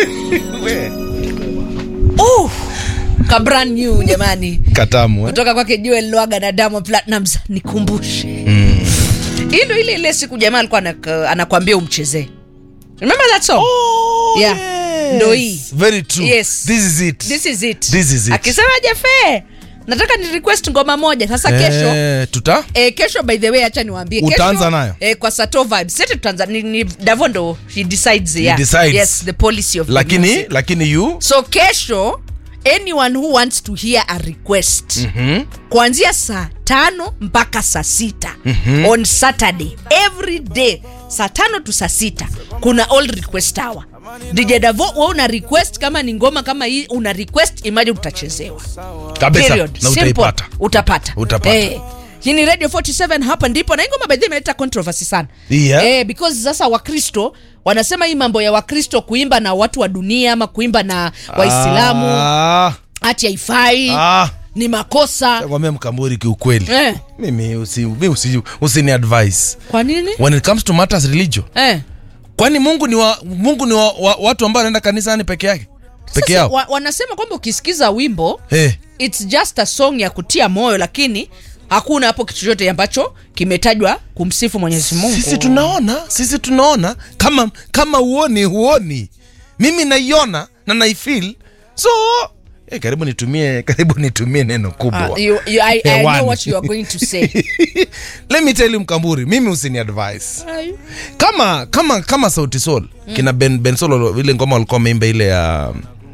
Uh, ka brand new jamani katamu eh? kutoka kwake Joel Lwaga na Diamond Platnumz nikumbushe hii ndo ile ile siku jamaa alikuwa anak- anakuambia umchezee remember that song Oh, Yeah. yes. Ndo hii. Very true. Yes. This is it. this is it This is it. akisema jefe nataka ni request ngoma moja sasa kesho Eh, tuta E, kesho by the way acha niwaambie Utaanza kesho, nayo? e, kwa Sato vibes sete tutaanza ni, ni Davo ndo he decides He yeah. decides. yes the policy of the lakini music. lakini you so kesho anyone who wants to hear a request mm-hmm. kuanzia saa tano mpaka saa sita mm-hmm. on saturday every day saa tano tu saa sita kuna all request hour dj davo we una request kama ni ngoma kama hii una request imagine utachezewa kabisa Period. na Simple. utaipata utapata Utapata. Eh. hii ni radio 47 hapa ndipo na hii ngoma by the way imeleta controversy sana Yeah. eh, because sasa wakristo wanasema hii mambo ya wakristo kuimba na watu wa dunia ama kuimba na waislamu Ah, hati haifai ah. ni makosa Nakwambia mkamburi kiukweli eh. mimi usi, mi usi, usini advice kwa nini when it comes to matters religion eh. kwani mungu ni wa, mungu ni wa, wa, watu ambao wanaenda kanisani peke yake peke Sasa, yao wa, wanasema kwamba ukisikiza wimbo hey. its just a song ya kutia moyo lakini hakuna hapo kitu chochote ambacho kimetajwa kumsifu mwenyezi mungu sisi tunaona sisi tunaona kama kama uoni huoni mimi naiona na naifil so eh, karibu nitumie karibu nitumie neno kubwa Uh, you, you, I, I Hewani. know what you are going to say let me tell you mkamburi mimi usini advice kama kama kama sauti sol mm. kina ben, ben solo ile ngoma walikuwa wameimba ile ya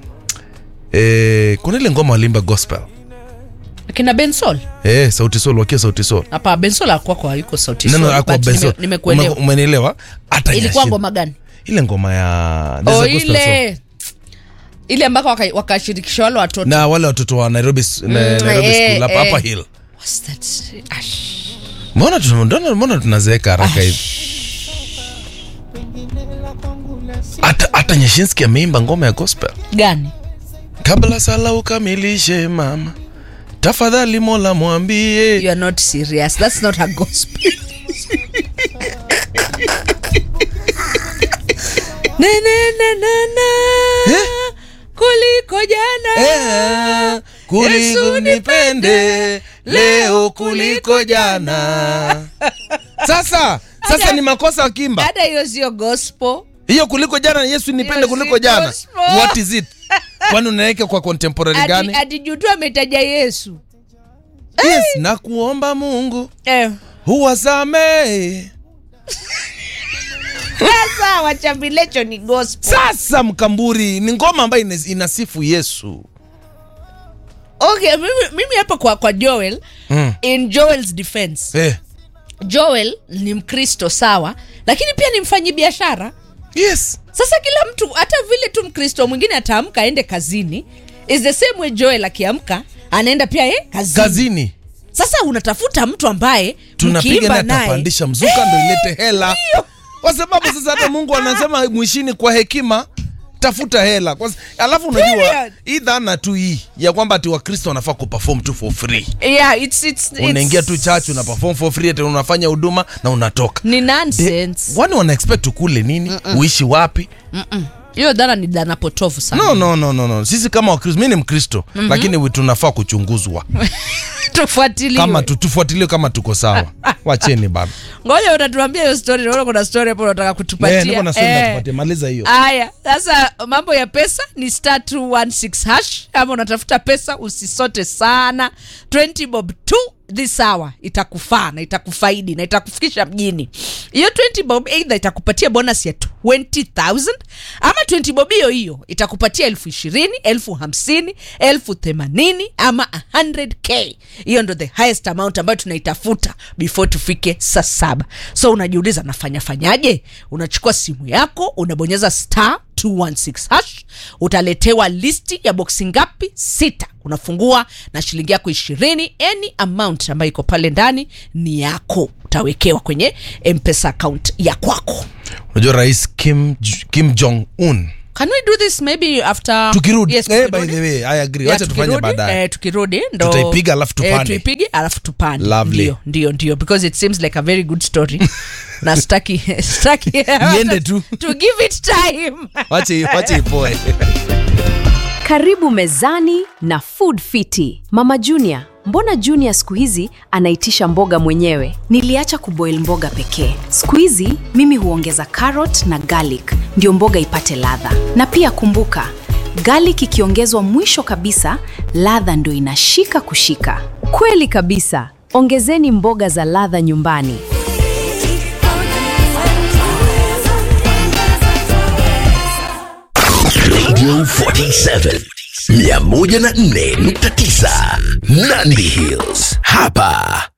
eh, kuna ile ngoma walimba gospel kina bensol eh, sauti sol wakiwa sauti sol hapa bensol akwako hayuko sauti neno Sol, akwa but ben sol nime- nimekuelewa Ume- umenielewa hata ilikuwa Nyashin- ngoma gani ile ngoma ya there's o a gospel song. ile ile ambako waka- wakashirikisha wale watoto na wale watoto wa nairobi, s- na, Mm, nairobi eh, school hapa eh. hapa hill What's that? Ash. mbona tuna- mbona- mbona tunazeeka haraka hivi hata hata nyeshinski ameimba ngoma ya gospel gani kabla sala ukamilishe mama tafadhali mola mwambie you are not serious that's not a gospel na, na, na, na, na. Eh? kuliko jana Eh, kuliko Yesu nipende leo kuliko jana sasa sasa Hata- ni makosa wakimba hata hiyo sio gospel hiyo kuliko jana yesu nipende Hiyo kuliko si jana gospel. what is it kwani unaweka kwa contemporary Ati- gani ati juu tu ametaja yesu yes na kuomba mungu eh. huwasamehe sasa wachambilecho ni gospel sasa mkamburi ni ngoma ambayo ina- inasifu yesu okay mimi, mimi hapa kwa, kwa joel Mm. in joel's defense eh. joel ni mkristo sawa lakini pia ni mfanyi biashara yes sasa kila mtu hata vile tu mkristo mwingine ataamka aende kazini is the same way joel akiamka anaenda pia ye kazini. kazini sasa unatafuta mtu ambaye tunapiga mkiimba naye naye atapandisha mzuka ndo ilete hela kwa sababu sasa hata mungu anasema mwishini kwa hekima tafuta hela kwa, s- alafu unajua Period. hii dhana tu hii ya kwamba ati wakristo wanafaa kuperform tu for free yeah, it's, it's, unaingia it's- tu church una perform for free ati unafanya huduma na unatoka ni De- nonsense wani wana expect ukule nini uishi wapi hiyo dhana ni dhana potofu sana no no no no no sisi kama wakristo mi ni mkristo lakini we- tunafaa kuchunguzwa tufuatiliwe kama tu- tufuatiliwe kama tuko sawa wacheni bana ngoja utatuambia hiyo story naona kuna story hapo unataka Eh, kutupatia niko na swali Eh. nakupatia, maliza hiyo haya sasa mambo ya pesa ni star 216 hash kama unatafuta pesa usisote sana 20 bob tu this hour itakufaa na itakufaidi na itakufikisha mjini hiyo 20 bob either itakupatia bonus ya 20000 ama 20 bob hiyo hiyo itakupatia elfu ishirini elfu hamsini elfu themanini ama 100k hiyo ndo the highest amount ambayo tunaitafuta before tufike saa saba so unajiuliza nafanya fanyaje unachukua simu yako unabonyeza star 216 hash utaletewa listi ya boksi ngapi sita unafungua na shilingi yako ishirini any amount ambayo iko pale ndani ni yako utawekewa kwenye mpesa account ya kwako unajua rais kim, J- kim jong un can we do this maybe after tukirudi yes, eh, by tukirudi. the way i agree Yeah, wacha tufanye tukirudi, baadaye eh, tukirudi ndo Tutaipiga alafu tupande. eh, tuipige alafu tupande Lovely. ndio ndio ndio because it seems like a very good story na staki staki Iende tu. to give it time wache wache ipoe Karibu mezani na Food Fiti. Mama Junior, mbona Junior siku hizi anaitisha mboga mwenyewe? Niliacha kuboil mboga pekee. Siku hizi mimi huongeza carrot na garlic ndio mboga ipate ladha. Na pia kumbuka, garlic ikiongezwa mwisho kabisa, ladha ndio inashika kushika. Kweli kabisa. Ongezeni mboga za ladha nyumbani. Radio 47 104.9 Nandi Hills. Hapa